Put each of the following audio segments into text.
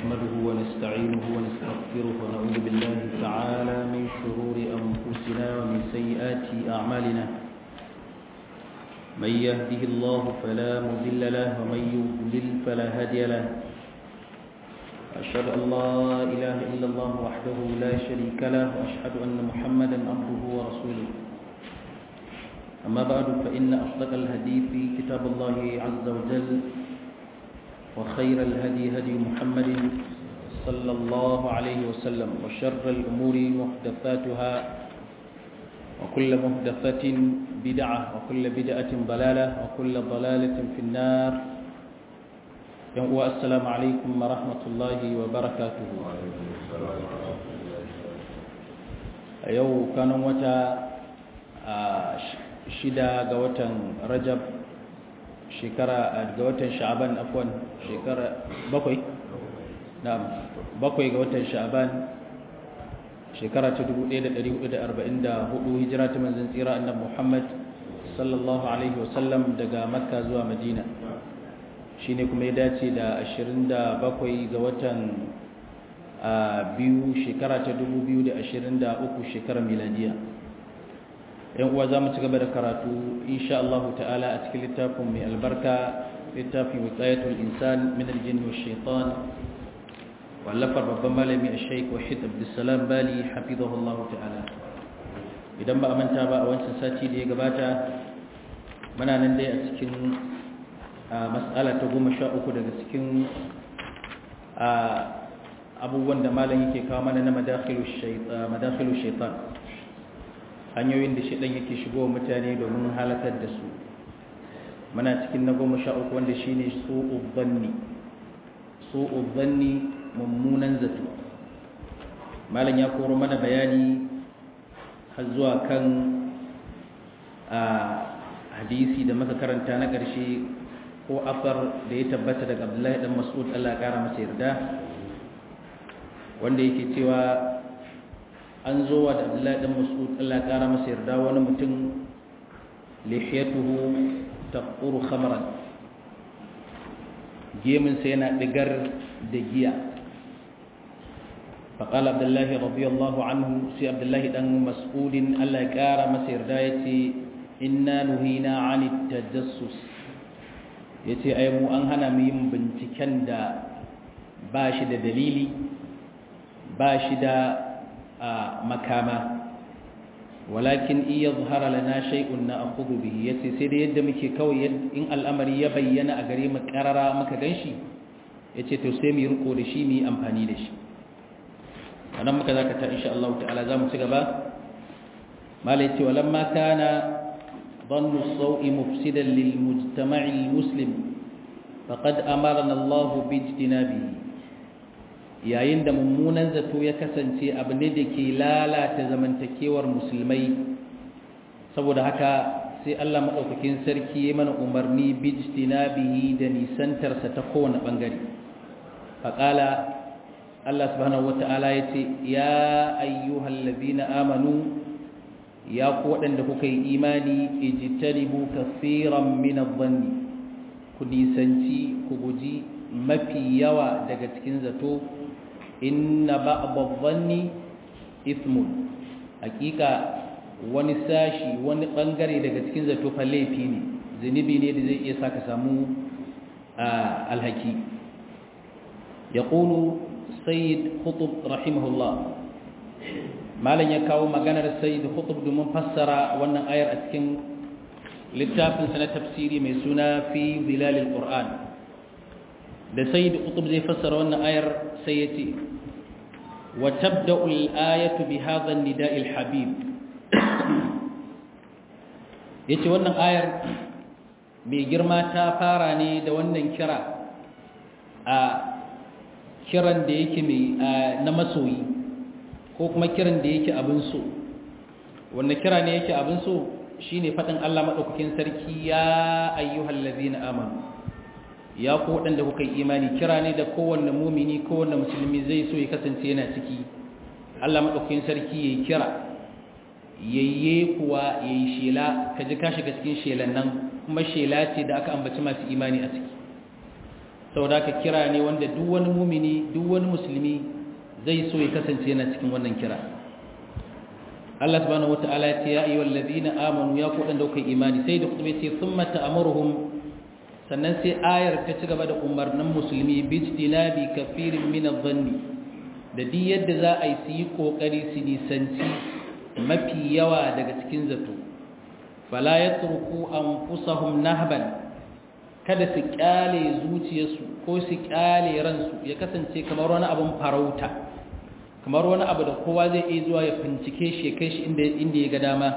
نحمده ونستعينه ونستغفره ونعوذ بالله تعالى من شرور أنفسنا ومن سيئات أعمالنا من يهده الله فلا مضل له ومن يضلل فلا هادي له أشهد أن لا إله إلا الله وحده لا شريك له وأشهد أن محمدا عبده ورسوله أما بعد فإن أصدق الحديث كتاب الله عز وجل وخير الهدي هدي محمد صلى الله عليه وسلم وشر الأمور محدثاتها وكل محدثة بدعة وكل بدعة ضلالة وكل ضلالة في النار السلام عليكم ورحمة الله وبركاته يو كانوا متى shida ga watan rajab shekara ga watan sha'aban afwan shekara bakwai na'am bakwai ga watan sha'aban shekara ta 1444 hijira ta manzon tsira annabi Muhammad sallallahu alaihi wasallam daga makka zuwa madina shine kuma ya dace da 27 ga watan biyu shekara ta 2023 shekarar miladiya yan uwa za mu ci gaba da karatu insha Allah ta'ala a cikin littafin mai albarka littafin wiqayatul insan min aljin wa shaitan wallafar babban malami a shaikh wahid abdussalam bali hafizahullah ta'ala idan ba a manta ba a wancan sati da ya gabata muna nan dai a cikin mas'ala ta goma sha uku daga cikin abubuwan da malam yake kawo mana na madakhilu shaitan hanyoyin da shaɗan yake shigo mutane domin halakar da su muna cikin na goma sha uku wanda shi ne su'ubanni mummunan zato malam ya koro mana bayani har zuwa kan a hadisi da maka karanta na ƙarshe ko afar da ya tabbata daga abdullahi dan mas'ud Allah ya ƙara masa yarda wanda yake cewa an zo wa da abdullahi dan mas'ud Allah kara masa yarda wani mutum lihiyatuhu taquru khamran gemin sa yana digar da giya فقال عبد الله رضي الله عنه سي عبد الله دان مسعود الله يقرا masa yarda yace inna nuhina 'anit tajassus yace ai mu an hana mu yin binciken da ba shi da dalili ba shi da makama walakin iya zuhara lana shay'un na akhudhu bihi yace sai da yadda muke kawai in al'amari ya bayyana a gare mu karara muka ganshi yace to sai mu riko da shi mu yi amfani da shi anan muka zaka ta insha Allah ta'ala zamu ci gaba malai ce walamma kana dhannu as-sawi mufsidan lil mujtama'i al-muslim faqad amarna Allah bi ijtinabihi yayin da mummunan zato ya kasance abu ne da ke lalata zamantakewar musulmai saboda haka sai Allah maɗaukakin sarki ya mana umarni bijtina bihi da nisantarsa ta kowane ɓangare faƙala Allah subhanahu wata'ala ya ce ya ayyuhal ladina amanu ya ku waɗanda kuka yi imani ijtanibu kaseeran min adh-dhanni ku nisanci ku guji mafi yawa daga cikin zato inna ba'd dhanni ithmun hakika wani sashi wani bangare daga cikin zato fa laifi ne zunubi ne da zai iya saka samu alhaki yaqulu sayyid khutub rahimahullah malan ya kawo maganar sayyid khutub domin fassara wannan ayar a cikin littafin sa na tafsiri mai suna fi zilalil qur'an da sayyid qutb zai fassara wannan ayar sai yace wa tabda'u al-ayatu bi hadha an-nida' al-habib yace wannan ayar mai girma ta fara ne da wannan kira a kiran da yake mai na masoyi ko kuma kiran da yake abin so wanda kira ne yake abin so shine fadin Allah madaukakin sarki ya ayyuhal ladina amanu ya ku waɗanda kuka yi imani kira ne da kowanne mumini kowanne musulmi zai so ya kasance yana ciki Allah maɗaukakin sarki ya yi kira yayye kuwa ya yi shela ka ji ka shiga cikin shelan nan kuma shela ce da aka ambaci masu imani a ciki saboda ka kira ne wanda duk wani mumini duk wani musulmi zai so ya kasance yana cikin wannan kira Allah subhanahu wata'ala ya ce ya ayyuhal ladina amanu ya ku dan daukai imani sai da kuma ce thumma ta'muruhum sannan sai ayar ta ci gaba da umarnin musulmi bijtinabi kafirin min adh-dhanni da duk yadda za a yi su yi kokari su nisanci mafi yawa daga cikin zato fala yatruku anfusahum nahban kada su kyale zuciyarsu ko su kyale ransu ya kasance kamar wani abin farauta kamar wani abu da kowa zai iya zuwa ya bincike shi kai shi inda inda ya ga dama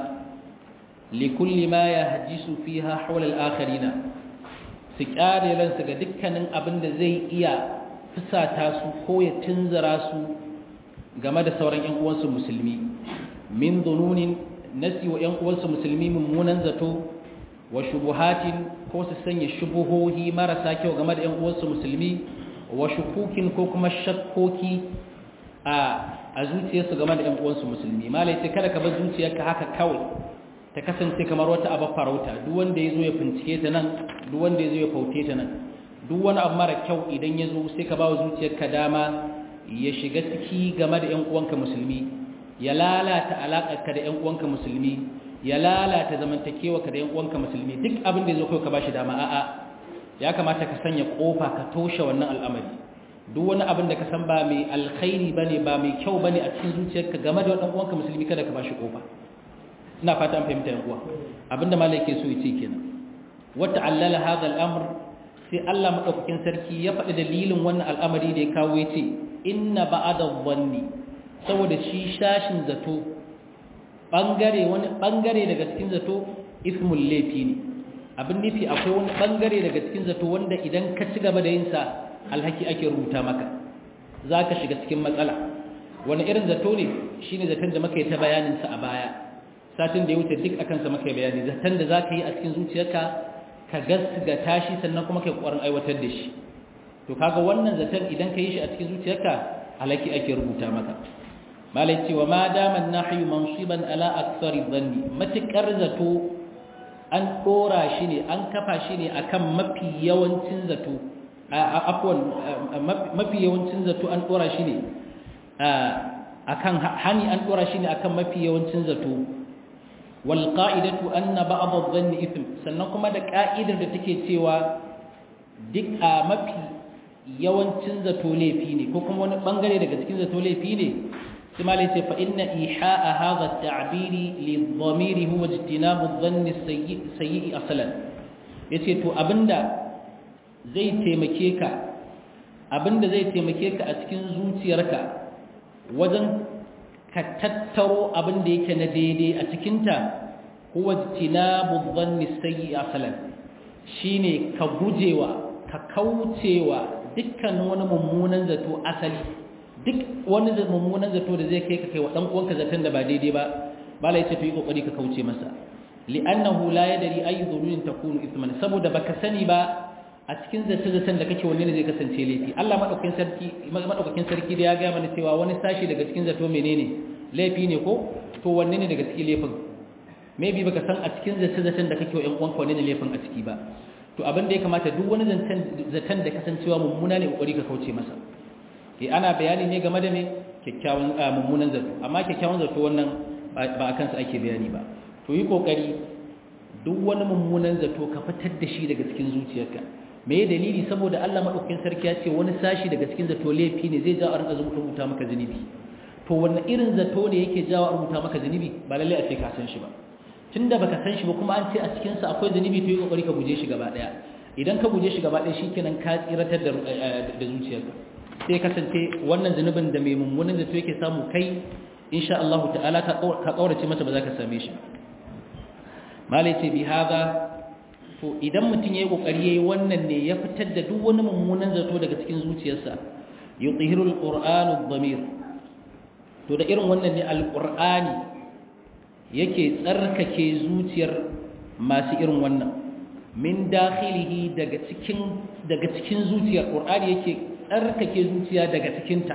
likulli ma yahjisu fiha hawla al-akharina su kyale ransu ga dukkanin abin da zai iya fusata su ko ya tunzara su game da sauran ƴan uwansu musulmi min dununin nasi wa ƴan uwansu musulmi mummunan zato wa shubuhatin ko su sanya shubuhohi marasa kyau game da 'yan uwansu musulmi wa shukukin ko kuma shakkoki a a zuciyarsu game da 'yan uwansu musulmi malai ce kada ka bar zuciyarka haka kawai ta kasance kamar wata abu farauta duk wanda ya zo ya bincike ta nan duk wanda ya zo ya faute ta nan duk wani abu mara kyau idan ya zo sai ka ba wa zuciyarka dama ya shiga ciki game da 'yan uwanka musulmi ya lalata alaƙarka da 'yan uwanka musulmi ya lalata zamantakewa ka da yan uwanka musulmi duk abin da yazo kai ka bashi dama a'a ya kamata ka sanya kofa ka toshe wannan al'amari duk wani abin da ka san ba mai alkhairi bane ba mai kyau bane a cikin zuciyarka game da dan uwanka musulmi kada ka bashi kofa ina fata an fahimta yan uwa abinda malai yake so ya ce kenan wa ta'allala hadha al-amr sai Allah madaukakin sarki ya faɗi dalilin wannan al'amari da ya kawo ya ce inna ba'ada dhanni saboda shi shashin zato bangare wani bangare daga cikin zato ismul laifi ne abin nufi akwai wani bangare daga cikin zato wanda idan ka ci gaba da yin sa alhaki ake rubuta maka zaka shiga cikin matsala wani irin zato ne shine zaton da muka yi ta bayanin sa a baya satin da ya wuce duk akan sa muka yi bayani zaton da zaka yi a cikin zuciyarka ka gasga tashi sannan kuma kai kokarin aiwatar da shi to kaga wannan zaton idan ka yi shi a cikin zuciyarka alhaki ake rubuta maka malai cewa ma daman nahyu mansiban ala aktsari dhanni matikar zato an dora shi ne an kafa shi ne akan mafi yawancin zato afwan mafi yawancin zato an dora shi ne akan hani an dora shi ne akan mafi yawancin zato wal qa'idatu anna ba'd adh-dhanni ithm sannan kuma da ka'idar da take cewa duk a mafi yawancin zato laifi ne ko kuma wani bangare daga cikin zato laifi ne ثم ليس فإن إيحاء هذا التعبير للضمير هو اجتناب الظن السيء سيء أصلا yace to abinda zai taimake ka abinda zai taimake ka a cikin zuciyarka wajen ka tattaro abinda yake na daidai a cikinta huwa ijtinabu dhanni sayyi asalan shine ka gujewa ka kaucewa dukkan wani mummunan zato asali duk wani mummunan zato da zai kai ka kai wa dan uwanka zaton da ba daidai ba bala yace to yi kokari ka kauce masa li'annahu la yadri ayu dhununin takunu ithman saboda baka sani ba a cikin zaton zaton da kake wanne ne zai kasance laifi Allah madaukakin sarki madaukakin sarki da ya ga mana cewa wani sashi daga cikin zato menene laifi ne ko to wanne ne daga cikin laifin maybe baka san a cikin zaton zaton da kake wa ƴan uwanka wanne ne laifin a ciki ba to abin da ya kamata duk wani zaton da kasancewa mummuna ne kokari ka kauce masa ke ana bayani ne game da me kyakkyawan mummunan zato amma kyakkyawan zato wannan ba a kansa ake bayani ba to yi kokari duk wani mummunan zato ka fitar da shi daga cikin zuciyarka me ya dalili saboda Allah madaukakin sarki ya ce wani sashi daga cikin zato laifi ne zai jawo a rinka rubuta maka zunubi to wannan irin zato ne yake jawo a rubuta maka zunubi ba lalle a ce ka san shi ba tunda baka san shi ba kuma an ce a cikin sa akwai zunubi to yi kokari ka guje shi gaba daya idan ka guje shi gaba daya shikenan ka tsiratar da da zuciyarka sai kasance wannan zunubin da mai mummunan zato yake samu kai insha Allah ta'ala ka kaurace masa ba za ka same shi malai ce bi haza to idan mutum yayi kokari yayi wannan ne ya fitar da duk wani mummunan zato daga cikin zuciyarsa yuthiru alqur'anu adh-dhamir to da irin wannan ne alqur'ani yake tsarkake zuciyar masu irin wannan min dakhilihi daga cikin daga cikin zuciyar qur'ani yake tsarkake zuciya daga cikinta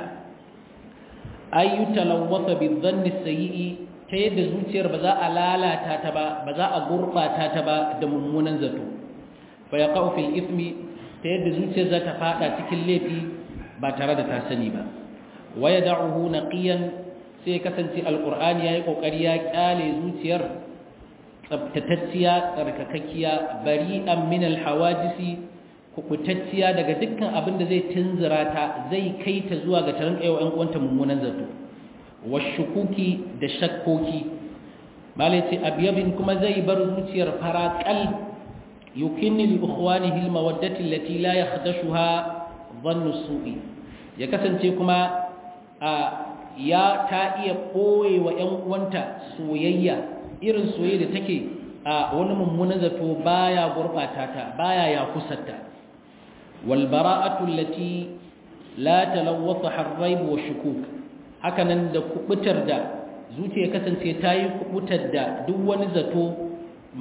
ayyuta lawwasa bi dhanni sayyi ta yadda zuciyar ba za a lalata ta ba ba za a gurbata ta ba da mummunan zato fa yaqau fil ithmi ta yadda zuciyar za ta fada cikin laifi ba tare da ta sani ba waya da'uhu naqiyan sai kasance alqur'ani yayi kokari ya kyale zuciyar tsaftatacciya tsarkakakkiya bari'an min alhawajisi kubutacciya daga dukkan abin da zai tunzura ta zai kai ta zuwa ga tarin kayo ɗan uwanta mummunan zato washukuki da shakkoki malai ce abyabin kuma zai bar zuciyar faraqal yukinni li ikhwanihi almawaddati allati la yakhdashuha dhannu su'i ya kasance kuma a ya ta iya koye wa ƴan uwanta soyayya irin soyayya da take a wani mummunan zato baya gurbata ta baya ya kusanta wal bara'atu allati la talawwatha harrayb wa shukuk hakanan da kubutar da zuciya kasance ta yi kubutar da duk wani zato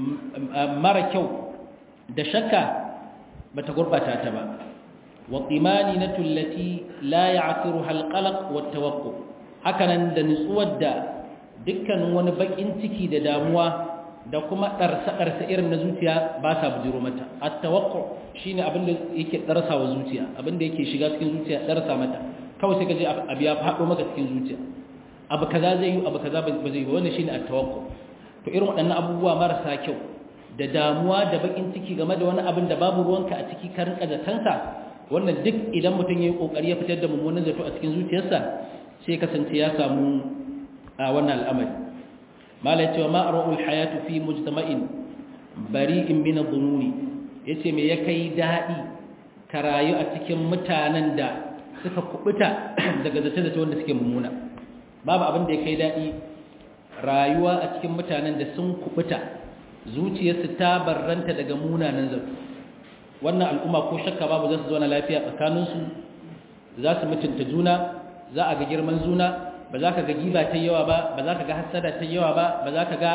mara kyau da shakka bata gurbata ta ba wa qimaninatu allati la ya'thiruha al-qalaq wa at-tawaqqu hakanan da nutsuwar da dukkanin wani bakin ciki da damuwa da kuma ɗarsa-ɗarsa irin na zuciya ba sa bujiro mata at-tawaqqu shine abin da yake ɗarsa wa zuciya abin da yake shiga cikin zuciya ɗarsa mata kawai sai ka je abu ya faɗo maka cikin zuciya abu kaza zai yi abu kaza ba zai yi ba wannan shine at-tawaqqu to irin waɗannan abubuwa marasa kyau da damuwa da bakin ciki game da wani abin da babu ruwanka a ciki ka rinka zatansa wannan duk idan mutum ya yi kokari ya fitar da mummunan zato a cikin zuciyarsa sai kasance ya samu a wannan al'amari malai cewa ma arwa'ul hayatu fi mujtama'in bari'in min adh-dhununi yace me ya kai dadi ka rayu a cikin mutanen da suka kubuta daga zace-zace wanda suke mummuna babu abin da ya kai dadi rayuwa a cikin mutanen da sun kubuta zuciyarsu ta barranta daga munanan zato wannan al'umma ko shakka babu za su zauna lafiya tsakaninsu za su mutunta juna za a ga girman juna ba za ka ga giba ta yawa ba ba za ka ga hassada ta yawa ba ba za ka ga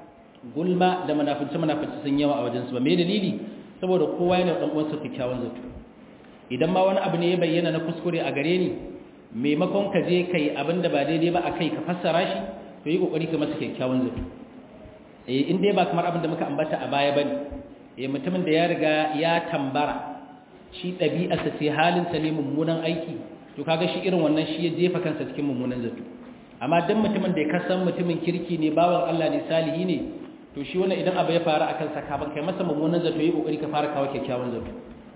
gulma da manafinci manafinci sun yawa a wajensu ba mai dalili saboda kowa yana ɗan uwansa kyakkyawan zato idan ma wani abu ne ya bayyana na kuskure a gare ni maimakon ka je kai abin da ba daidai ba a kai ka fassara shi to yi kokari ka masa kyakkyawan zato eh in dai ba kamar abin da muka ambata a baya bane eh mutumin da ya riga ya tambara shi ɗabi'arsa sai halinsa ne mummunan aiki to kaga shi irin wannan shi ya jefa kansa cikin mummunan zato amma dan mutumin da ya kasan mutumin kirki ne bawan Allah ne salihi ne to shi wannan idan abu ya faru akan sa ka ban kai masa mummunan zato yi kokari ka fara kawo kyakkyawan zato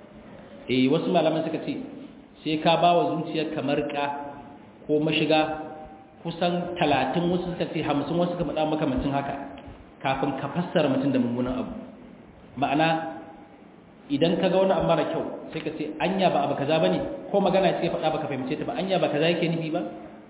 eh wasu malaman suka ce sai ka bawa zuciyar kamar ka ko mashiga kusan 30 wasu suka ce 50 wasu suka faɗa makamancin haka kafin ka fassara mutum da mummunan abu ma'ana idan ka ga wani abu mara kyau sai ka ce anya ba abu kaza bane ko magana ce faɗa baka fahimce ta ba anya ba kaza yake nufi ba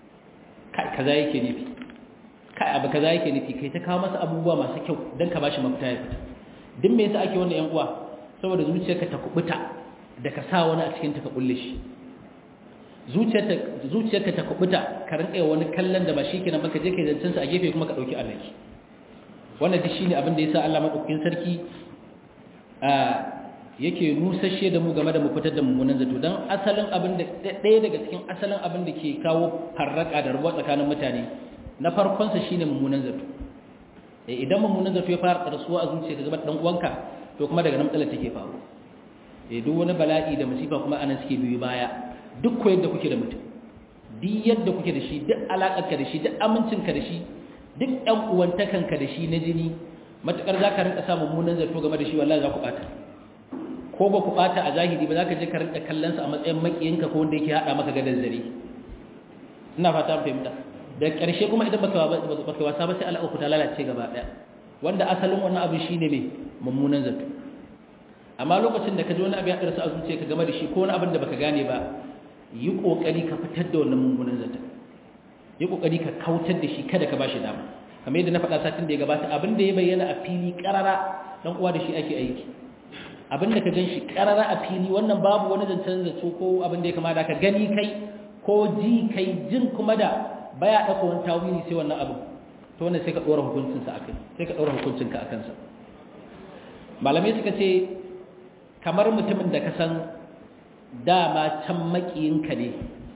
kai kaza yake nufi kai abu kaza yake nufi kai ta kawo masa abubuwa masu kyau dan ka bashi mafita ya fita duk me yasa ake wannan yan uwa saboda zuciyarka ta kubuta da ka sa wani a cikin ta ka kulle shi zuciyarka zuciyarka ta kubuta ka rinka wani kallon da ba shi kenan ba ka je kai zancen sa a gefe kuma ka dauki alaki wannan duk shine abin da yasa Allah madaukakin sarki a yake nusashe da mu game da mu fitar da mummunan zato don asalin abin da ɗaya daga cikin asalin abin da ke kawo farraka da rubuwa tsakanin mutane na farkonsa shine mummunan zato idan mummunan zato ya fara tsarsuwa a zuciya ga dan uwanka to kuma daga nan matsalar take faru eh duk wani bala'i da musiba kuma anan suke biyu baya duk ko yadda kuke da mutum duk yadda kuke da shi duk alaƙarka da shi duk amincinka da shi duk ɗan uwantakanka da shi na jini matukar za ka rinka samun mummunan zato game da shi wallahi za ku ɓata ko ba ku ɓata a zahiri ba za ka je ka rinka kallonsa a matsayin makiyinka ko wanda yake haɗa maka gadar zare ina fata an fahimta da ƙarshe kuma idan baka wasa ba sai alaƙa ku ta lalace gaba ɗaya wanda asalin wannan abin shi ne mai mummunan zato amma lokacin da ka ji wani abu ya ɗarsa a zuciya ka game da shi ko wani abin da baka gane ba yi ƙoƙari ka fitar da wannan mummunan zato yi ƙoƙari ka kautar da shi kada ka ba shi dama kamar yadda na faɗa satin da ya gabata abin da ya bayyana a fili ƙarara dan uwa da shi ake aiki abin da ka gan shi ƙarara a fili wannan babu wani zancen zato ko abin da ya kama da ka gani kai ko ji kai jin kuma da baya ɗauka wani tawili sai wannan abu to wannan sai ka ɗora hukuncinsa a kai sai ka ɗora hukuncinka a kansa malamai suka ce kamar mutumin da ka san dama can maƙiyinka ne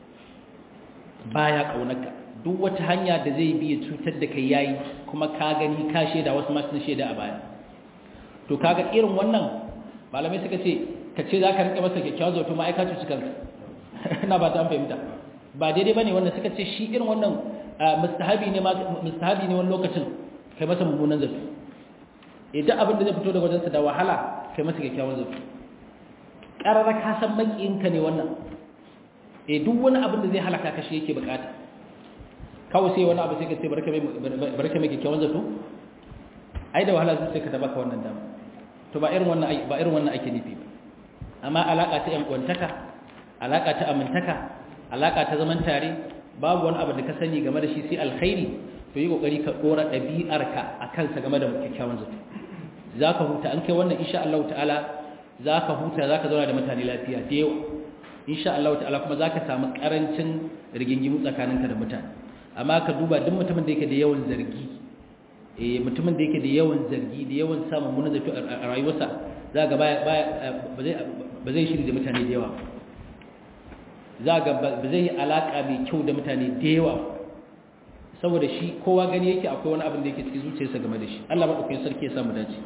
baya ƙaunarka duk wata hanya da zai biya cutar da kai yayi kuma ka gani ka shaida wasu masu shaida a baya to kaga irin wannan malamai suka ce ka ce za ka rinka masa kyakkyawan zato ma aika cuci kanka ina ba ta fahimta ba daidai bane wanda suka ce shi irin wannan mustahabi ne mustahabi ne wani lokacin kai masa mummunan zato idan abin da zai fito daga wajensa da wahala kai masa kyakkyawan zato ƙararra ka san maƙiyinka ne wannan e duk wani abin da zai halaka ka shi yake bukata kawai sai wani abu sai ka ce barka mai kyakkyawan zato ai da wahala zuciya ka ta baka wannan dama to ba irin wannan ba irin wannan ake nufi ba amma alaka ta yan kwantaka alaka ta amintaka alaka ta zaman tare babu wani abu da ka sani game da shi sai alkhairi to yi kokari ka dora ɗabi'arka a kansa game da kyakkyawan zato za ka huta an kai wannan insha Allah ta'ala za ka huta za ka zauna da mutane lafiya da yawa insha Allah ta'ala kuma za ka samu karancin rigingimu tsakaninka da mutane amma ka duba duk mutumin da yake da yawan zargi eh mutumin da yake da yawan zargi da yawan samun munin zato a rayuwarsa za ga baya ba zai shiri da mutane da yawa za ga ba zai yi alaka mai kyau da mutane da yawa saboda shi kowa gani yake akwai wani abin da yake cikin zuciyarsa game da shi Allah madaukakin sarki ya samu dace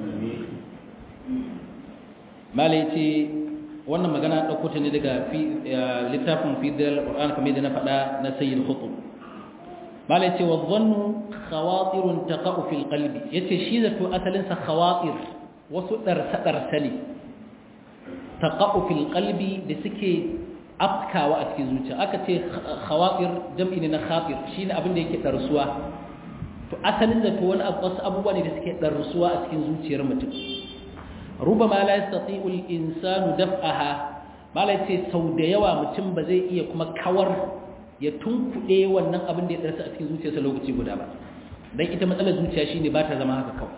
malai ce wannan magana dauko ta ne daga littafin fidal qur'an kamar da na faɗa na sayyid khutub malai ce wa dhannu khawatirun taqa'u fil qalbi yace shi zato asalin sa khawatir wasu darsa darsa ne taqa'u fil qalbi da suke afkawa a cikin zuciya aka ce khawatir jam'i ne na khatir shine abin da yake darsuwa to asalin zato wani wasu abubuwa ne da suke darsuwa a cikin zuciyar mutum rubama la yastati'u al-insanu daf'aha malai ce sau da yawa mutum ba zai iya kuma kawar ya tunkuɗe wannan abin da ya darsa a cikin zuciyarsa lokaci guda ba dan ita matsalar zuciya shine ba ta zama haka kawai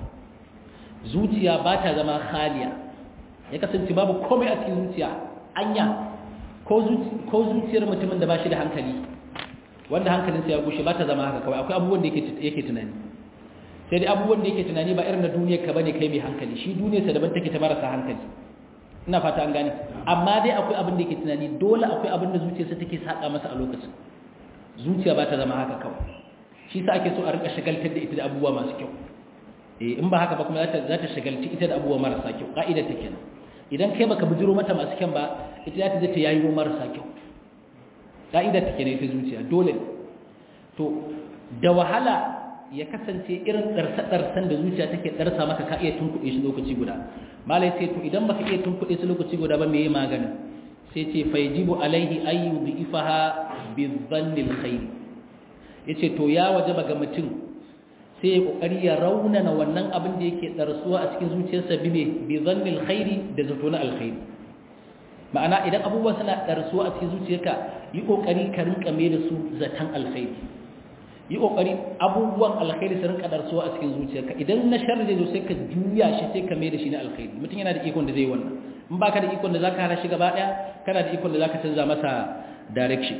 zuciya ba ta zama khaliya ya kasance babu komai a cikin zuciya anya ko zuciyar mutumin da ba shi da hankali wanda hankalinsa ya gushe ba ta zama haka kawai akwai abubuwan da yake tunani sai dai abubuwan da yake tunani ba irin na duniyar ka bane kai mai hankali shi duniyarsa daban take ta marasa hankali ina fata an gane amma dai akwai abin da yake tunani dole akwai abin da zuciyarsa take saka masa a lokacin zuciya ba ta zama haka kawai shi sa ake so a rika shagaltar da ita da abubuwa masu kyau eh in ba haka ba kuma za ta shagalci ita da abubuwa marasa kyau ka'idar ta kenan idan kai baka bujiro mata masu kyan ba ita za ta je ta yayi marasa kyau ka'idar ta kenan ita zuciya dole to da wahala ya kasance irin ɗarsa-ɗarsan da zuciya take ɗarsa maka ka iya tunkuɗe shi lokaci guda malai sai to idan baka iya tunkuɗe shi lokaci guda ba me yi maganin sai ce faijibu alaihi ayyu bi ifaha bi dhannil khair yace to ya wajaba ga mutum sai ya kokari ya raunana wannan abin da yake ɗarsuwa a cikin zuciyarsa bi me bi dhannil khairi da zato na alkhairi ma'ana idan abubuwa suna ɗarsuwa a cikin zuciyarka yi kokari ka rinka mai da su zaton alkhairi yi kokari abubuwan alkhairi su rinka darsuwa a cikin zuciyarka idan na sharri zai zo sai ka juya shi sai ka mai da shi na alkhairi mutum yana da ikon da zai wannan in baka da ikon da zaka hana shi gaba daya kana da ikon da zaka canza masa direction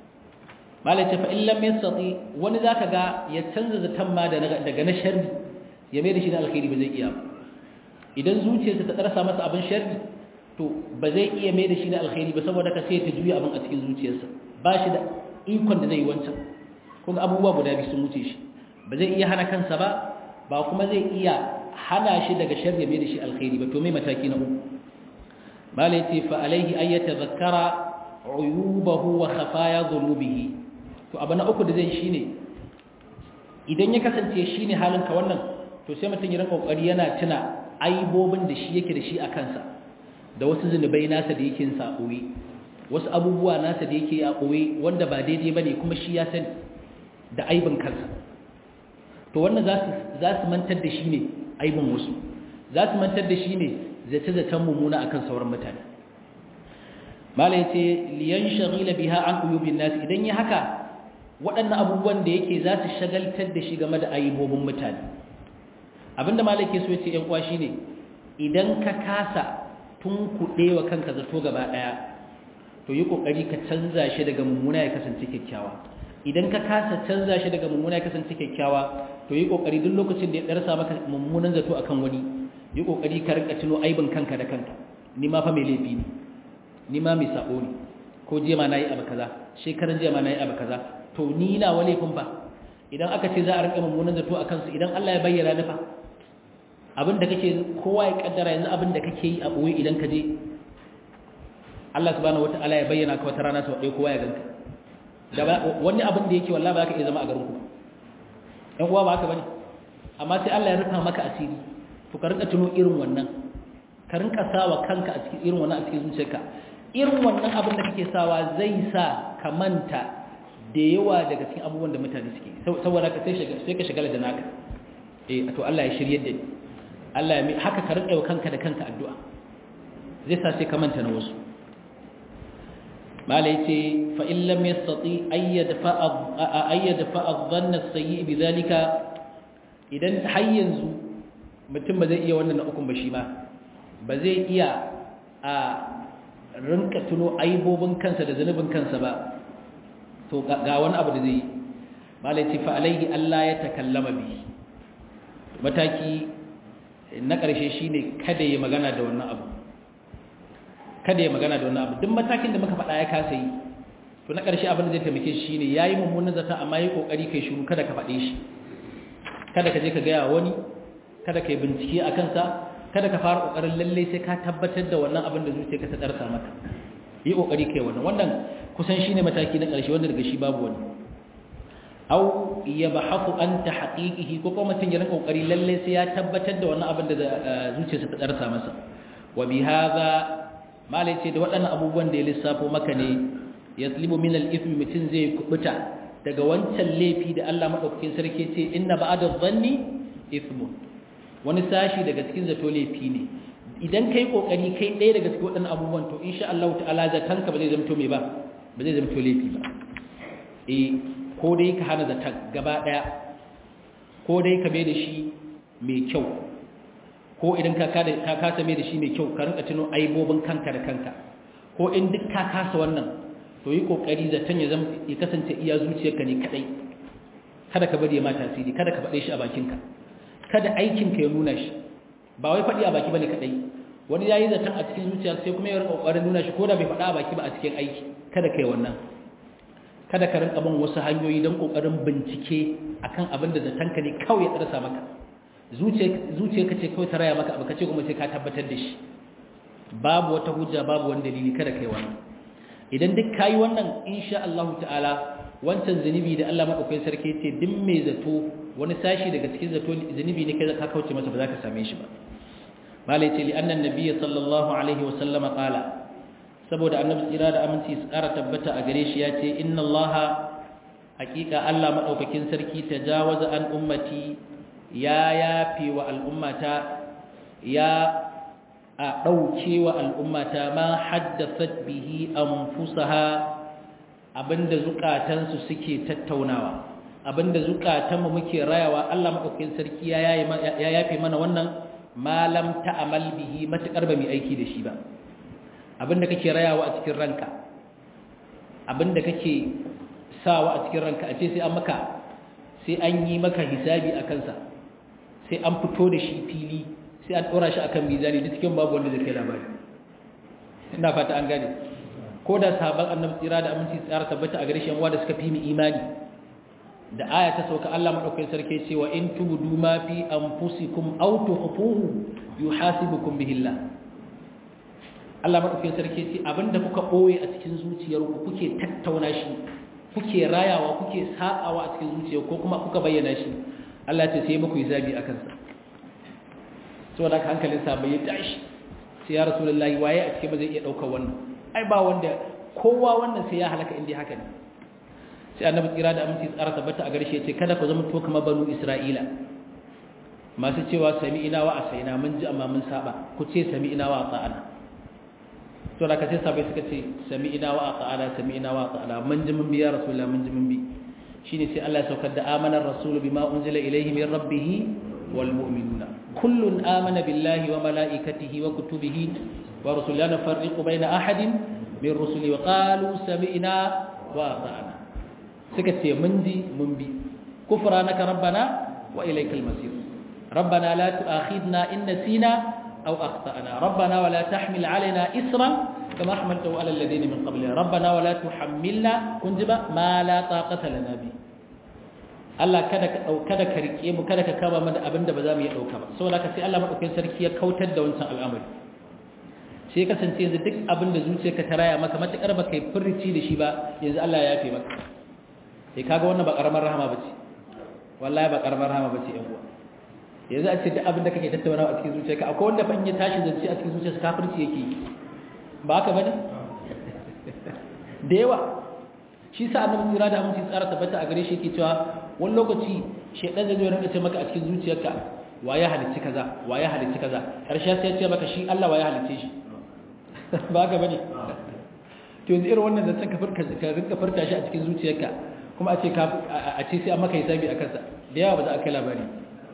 malai ce fa in lam yastati wani zaka ga ya canza zaton ma daga na sharri ya mai da shi na alkhairi ba zai iya idan zuciyarsa ta darsa masa abin sharri to ba zai iya mai da shi na alkhairi ba saboda ka sai ta juya abin a cikin zuciyarsa ba shi da ikon da zai yi wancan kuma abubuwa guda biyu sun wuce shi ba zai iya hana kansa ba ba kuma zai iya hana shi daga sharri mai da shi alkhairi ba to mai mataki na uku mala yace fa alaihi ay yatadhakkara uyubahu wa khafaya dhunubihi to abu na uku da zai shine idan ya kasance shine halin ka wannan to sai mutum ya rinka kokari yana tuna aibobin da shi yake da shi a kansa da wasu zunubai nasa da yake yin sa wasu abubuwa nasa da yake a koyi wanda ba daidai bane kuma shi ya sani da aibin kansa to wannan za su mantar da shi ne aibin wasu za su mantar da shi ne zace-zacen mummuna akan sauran mutane mala ya ce liyan shagila biha an uyubin nasu idan ya haka waɗannan abubuwan da yake za su shagaltar da shi game da aibobin mutane abinda mala ke so ya ce ‘yan kwa shi ne idan ka kasa tun kuɗe wa kanka zato gaba ɗaya to yi ƙoƙari ka canza shi daga mummuna ya kasance kyakkyawa idan ka kasa canza shi daga mummuna ya kasance kyakkyawa to yi kokari duk lokacin da ya darsa maka mummunan zato akan wani yi kokari ka rinka tuno aibin kanka da kanka ni ma fa mai laifi ne ni ma mai sabo ne ko jiya ma nayi abu kaza shekaran jiya ma nayi abu kaza to ni na wa laifin ba idan aka ce za a rinka mummunan zato akan su idan Allah ya bayyana ni fa abin da kake kowa ya kaddara yanzu abin da kake yi a boye idan ka je Allah subhanahu wataala ya bayyana ka wata rana sau ɗaya kowa ya ganka da wani abin da yake wallahi ba ka iya zama a garin ku ɗan uwa ba haka bane amma sai Allah ya rufa maka asiri to ka rinka tuno irin wannan ka rinka sawa kanka a cikin irin wannan a cikin zuciyarka irin wannan abin da kake sawa zai sa ka manta da yawa daga cikin abubuwan da mutane suke saboda ka sai sai ka shagala da naka eh to Allah ya shirye da ni Allah ya haka ka rinka wa kanka da kanka addu'a zai sa sai ka manta na wasu mala yace fa in lam yastati ayyadfa ayyadfa adh-dhann as-sayyi bidhalika idan har yanzu mutum ba zai iya wannan na ukun ba shi ba ba zai iya a rinka tuno aibobin kansa da zanubin kansa ba to ga wani abu da zai yi malai ce fa alaihi Allah ya takallama bi mataki na ƙarshe shine kada ya magana da wannan abu kada ya magana da wannan abu duk matakin da muka faɗa ya kasa yi to na ƙarshe abin da zai taimake shi shine yayi mummunan zata amma yi kokari kai shiru kada ka faɗe shi kada ka je ka gaya wani kada ka yi bincike a kansa kada ka fara kokarin lalle sai ka tabbatar da wannan abin da zuciya ka ta darsa maka yi kokari kai wannan wannan kusan shine mataki na ƙarshe wanda daga shi babu wani aw yabhathu anta haqiqihi ko kuma mutun ya rinka kokari lalle sai ya tabbatar da wannan abin da zuciyarsa ta darsa masa wa bi hadha malai ce da waɗannan abubuwan da ya lissafo maka ne yaslibu min al-ithmi mutun zai kubuta daga wancan laifi da Allah madaukakin sarki ce inna ba'da dhanni ithmun wani sashi daga cikin zato laifi ne idan kai kokari kai ɗaya daga cikin waɗannan abubuwan to insha Allah ta'ala zatanka ba zai zamto me ba ba zai zamto laifi ba eh ko dai ka hana zatan gaba ɗaya ko dai ka mai da shi mai kyau ko idan ka kada ka kasa mai da shi mai kyau ka rinka tuno aibobin kanka da kanka ko in duk ka kasa wannan to yi kokari zaton ya zama ya kasance iya zuciyarka ne kadai kada ka bari ya ma tasiri kada ka faɗe shi a bakinka kada aikinka ya nuna shi ba wai faɗi a baki bane kadai wani yayi zaton a cikin zuciya sai kuma ya rinka kokarin nuna shi ko da bai faɗa a baki ba a cikin aiki kada kai wannan kada ka rinka bin wasu hanyoyi don kokarin bincike akan abin da zatonka ne kawai ya tsarsa maka zuciya ka ce kawai ta raya maka abu ka ce kuma sai ka tabbatar da shi babu wata hujja babu wani dalili kada kai wannan idan duk kayi wannan insha Allah ta'ala wancan zunubi da Allah madaukakin sarki ce duk mai zato wani sashi daga cikin zato zunubi ne kai ka kauce masa ba za ka same shi ba malai ce li annan nabiyyi sallallahu alaihi wa sallama qala saboda annabi tsira da aminci su ƙara tabbata a gare shi ya ce inna allaha haƙiƙa Allah madaukakin sarki tajawaza an ummati ya yafe wa al'ummata ya a ɗauke wa al'ummata ma haddasat bihi anfusaha abinda zukatansu suke tattaunawa abinda zukatanmu muke rayawa Allah madaukakin sarki ya yafe mana wannan malam ta'amal bihi matakar ba mai aiki da shi ba abinda kake rayawa a cikin ranka abinda kake sawa a cikin ranka a ce sai an maka sai an yi maka hisabi a kansa sai an fito da shi fili sai an ɗora shi akan mizani da cikin babu wanda zai kai labari ina fata an gane ko da sahabban annabi tsira da aminci tsara tabbata a gare shi yan da suka fi mu imani da aya ta sauka Allah madaukakin sarki cewa in tubudu ma fi anfusikum aw tukhfuhu yuhasibukum bihi Allah Allah madaukakin sarki ce abinda kuka boye a cikin zuciyarku kuke tattauna shi kuke rayawa kuke sa'awa a cikin zuciyarku ko kuma kuka bayyana shi Allah ce sai muku hisabi akan sa saboda haka hankalin sa bai tashi sai ya rasulullahi waye a cikin ba zai iya daukar wannan ai ba wanda kowa wannan sai ya halaka inda haka ne sai annabi tsira da aminci tsara tabbata a garshe ce kada ku zama to kamar banu isra'ila masu cewa sami'ina wa asaina mun ji amma mun saba ku ce sami'ina wa ata'ana to da kace sabai suka ce sami'ina wa ata'ana sami'ina wa ata'ana mun ji mun bi ya rasulullah mun ji mun bi shine sai Allah ya saukar da amana rasulu bima unzila ilayhi min rabbih wal mu'minuna kullun amana billahi wa malaikatihi wa kutubihi wa rusulihi la nufarriqu baina ahadin min rusuli wa qalu sami'na wa ata'ana suka ce mun ji mun bi kufranaka rabbana wa ilaykal masir rabbana la tu'akhidna in nasina aw akhtana rabbana wa la tahmil alaina isran kama hamaltahu ala alladhina min qablina rabbana wa la tuhammilna kunjiba ma la taqata lana bi Allah kada ka kada ka rike mu kada ka kama mana abinda ba za mu iya dauka ba saboda ka sai Allah madaukakin sarki ya kautar da wancan al'amari sai kasance yanzu duk abin da zuciyarka ta raya maka matakar ba kai furci da shi ba yanzu Allah ya yafe maka sai kaga wannan ba karamar rahama bace wallahi ba karamar rahama bace yan uwa yanzu a ce duk abin da kake tattaunawa a cikin zuciyarka akwai wanda fa in ya tashi zance a cikin zuciyarsa kafirci yake ba haka bane da yawa shi sa annabi tsira da aminci tsara tabbata a gare shi yake cewa wani lokaci shedan zai zo rinka ce maka a cikin zuciyarka wa ya halicci kaza wa ya halicci kaza karshe sai ya ce maka shi Allah wa ya halicce shi ba haka bane to yanzu irin wannan zancen ka furka ka rinka furta shi a cikin zuciyarka kuma a ce ka a ce sai an maka hisabi akan sa da yawa ba za a kai labari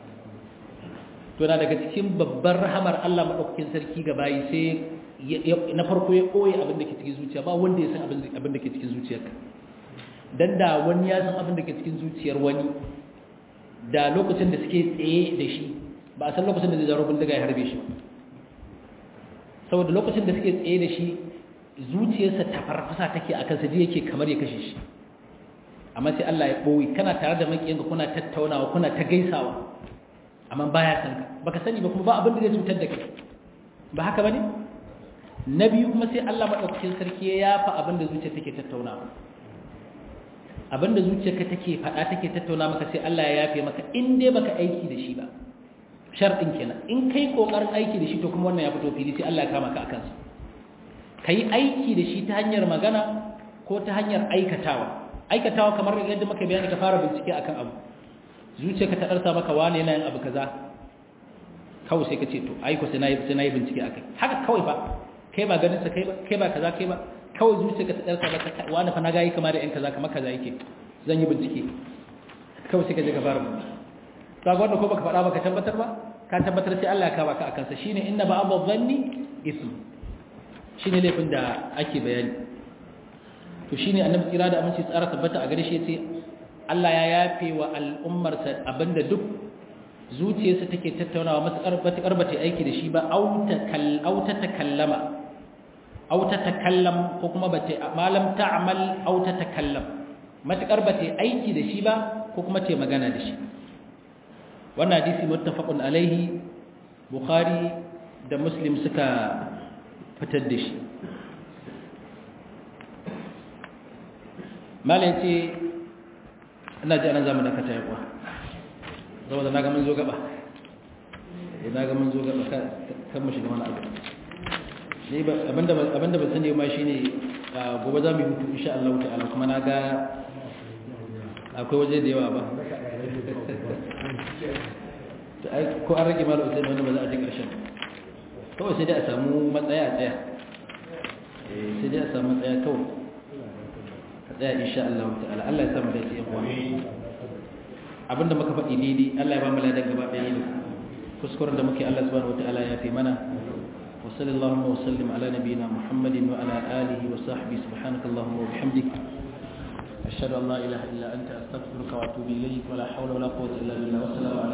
to na daga cikin babbar rahamar Allah madaukakin sarki ga bayi sai na farko ya koyi abin da ke cikin zuciya ba wanda ya san abin da ke cikin zuciyarka dan da wani ya san abin da ke cikin zuciyar wani da lokacin da suke tsaye da shi ba a san lokacin da zai zaro bindiga ya harbe shi saboda lokacin da suke tsaye da shi zuciyarsa ta farfasa take a kansa ji yake kamar ya kashe shi amma sai Allah ya ɓoye kana tare da makiyanka kuna tattaunawa kuna ta gaisawa amma baya san ka baka sani ba kuma ba abin da zai cutar da kai ba haka bane na biyu kuma sai Allah madaukakin sarki ya yafa abin da zuciya take tattaunawa abin da zuciyarka take faɗa take tattauna maka sai Allah ya yafe maka in dai baka aiki da shi ba sharɗin kenan in kai kokarin aiki da shi to kuma wannan ya fito fili sai Allah ya kama ka akan sa kai aiki da shi ta hanyar magana ko ta hanyar aikatawa aikatawa kamar yadda muka bayani ka fara bincike akan abu zuciyarka ta darsa maka wane yana yin abu kaza kawai sai ka ce to aiko sai nayi sai nayi bincike akai haka kawai ba kai ba ganin sa kai ba kai ba kaza kai ba kawai zuciyarka ta darsa maka wani fa na ga yi kamar da yan kaza kamar kaza yake zan yi bincike kawai sai ka je ka fara bincike kaga wanda ko baka faɗa baka tabbatar ba ka tabbatar sai Allah ya kama ka akan sa shine inna ba'd dhanni ism shine laifin da ake bayani to shine annabi kira da aminci tsara tabbata a gare shi yace Allah ya yafe wa al'ummar sa abinda duk zuciyarsa take tattaunawa matakar batakar bata aiki da shi ba au ta kal au ta takallama au ta takallam ko kuma bata malam ta'mal au ta takallam matakar bata aiki da shi ba ko kuma ta magana da shi wannan hadisi muttafaqun alaihi bukhari da muslim suka fitar da shi malai ce ina ji anan zamu dakata ya kuwa saboda na ga mun zo gaba na ga mun zo gaba kan mu shiga wani abu ne ba abinda abinda ba sani ma shine gobe za mu yi hutu insha Allah ta'ala kuma na ga akwai waje da yawa ba ko an rage malu usaini wanda ba za a ji ƙarshen kawai sai dai a samu matsaya a tsaya sai dai a samu matsaya kawai a tsaya insha Allah ta'ala Allah ya samu da ce yawa abinda muka faɗi daidai Allah ya ba mu ladan gaba ɗaya ne kuskuren da muke Allah subhanahu wataala ya fi mana wa sallallahu wa sallim ala nabiyyina Muhammadin wa ala alihi wa sahbihi subhanakallahumma wa bihamdika أشهد أن لا إله إلا أنت أستغفرك وأتوب إليك ولا حول ولا قوة إلا بالله والسلام عليكم